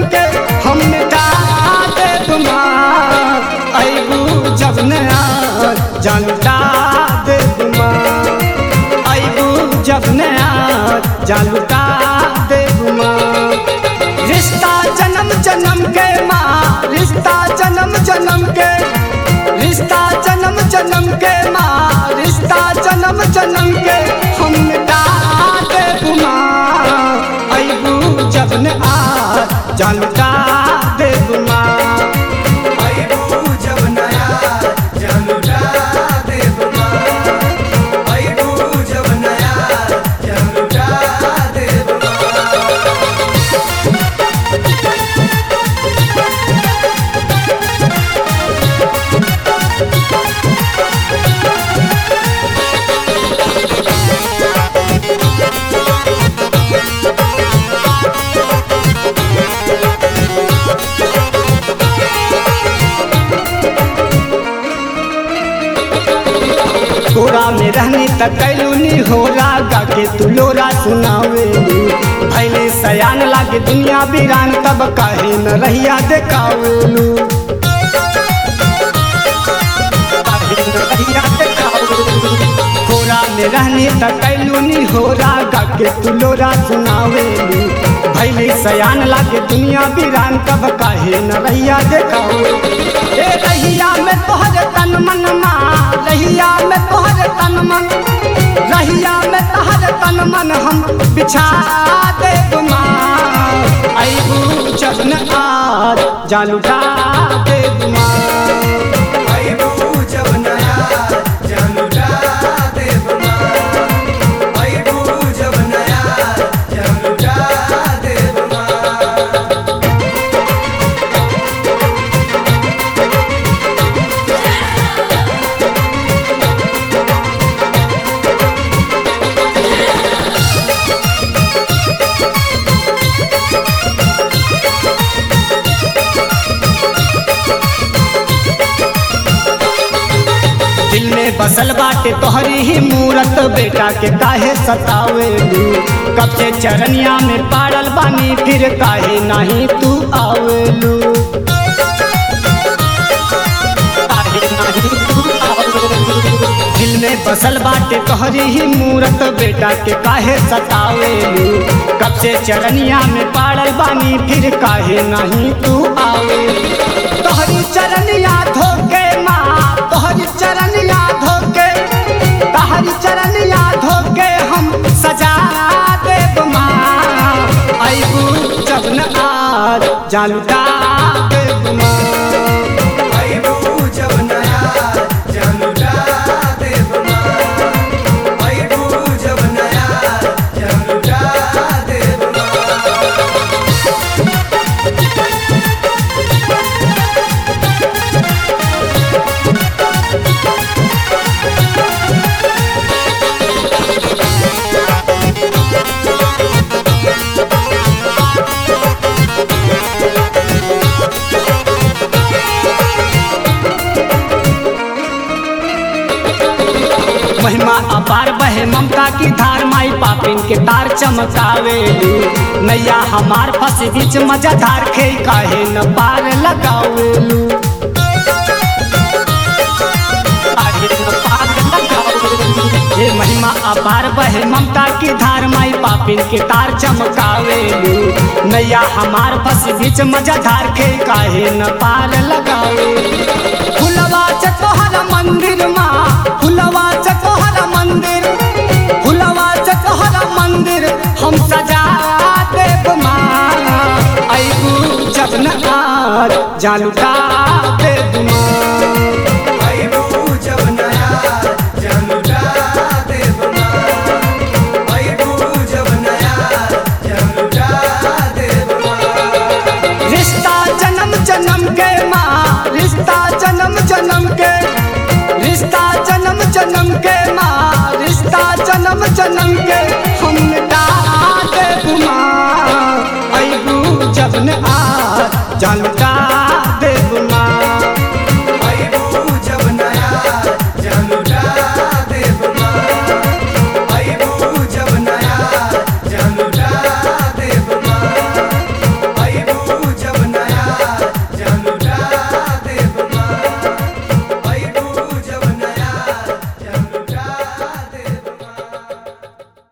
के हम मिटा देब माँ अबू जब नया जानटा देब माँ अबू जब नया जानटा देब माँ रिश्ता जन्म जन्म के माँ रिश्ता जन्म जन्म के रिश्ता जन्म जन्म के माँ रिश्ता जन्म जन्म के हम मिटा देब माँ अबू जब न आ जानटा देब माँ अइबू जब नया जनुटा देव माँ अइबू जब नया जनुटा देव माँ तोरा में रहनी त कैलूनी होला गा के तू लोरा सुनावेलू भैले सयान लागे दुनिया बीरान तब काहे न रहिया देखावेलू काहे न रहिया देखावेलू। तोरा में रहनी त कैलूनी होला गा के तू लोरा सुनावेलू भैले सयान लागे दुनिया बीरान तब काहे न रहिया देखावेलू ए रहिया में तोहर तन मन मा रहिया में तोहर तन मन रहिया में तोहर तन मन हम बिछा देब माँ अबू जब न आज जालूटा देब माँ अइबू जब नया जनुटा देव माँ अइबू जब नया जनुटा देव माँ दिल में बसल बाटे तोहरी ही मूरत बेटा के काहे सतावेलू कब से चरनिया में पाड़ल बानी फिर काहे नहीं तू आवेलू काहे नाही तू आवेलू? दिल में बसल बाटे तोहरी ही मूरत बेटा के काहे सतावेलू कब से चरनिया में पाड़ल बानी फिर काहे नहीं तू आवेलू तोहरी चरनिया धोके माँ तोहरी चरनिया धोके तोहरी चरनिया धोके हम सजा देब माँ अबू जब न आज जानूटा देब माँ अइबू जब नया जनुटा देव माँ अइबू जब नया जनुटा देव माँ महिमा अपार बहे ममता की धार माई पापिन के तार चमकावेलू नैया हमार फंस बीच मजाधार खे काहे न पार लगावेलू काहे न पार लगावेलू। हे महिमा अपार बहे ममता की धार माई पापिन के तार चमकावेलू नैया हमार फंस बीच मजाधार खे काहे न पार लगावेलू फुलवा चकोहर मंदिर माँ फुलवा चकोहर मंदिर फुलवा चकोहर मंदिर हम सजा देब माँ अबू जब न आज जानूटा देब माँ अइबू जब नया जनुटा देव माँ अइबू जब नया जनुटा देव माँ रिश्ता जन्म जन्म के माँ रिश्ता जन्म जन्म के रिश्ता जन्म जन्म के माँ रिश्ता जन्म जन्म के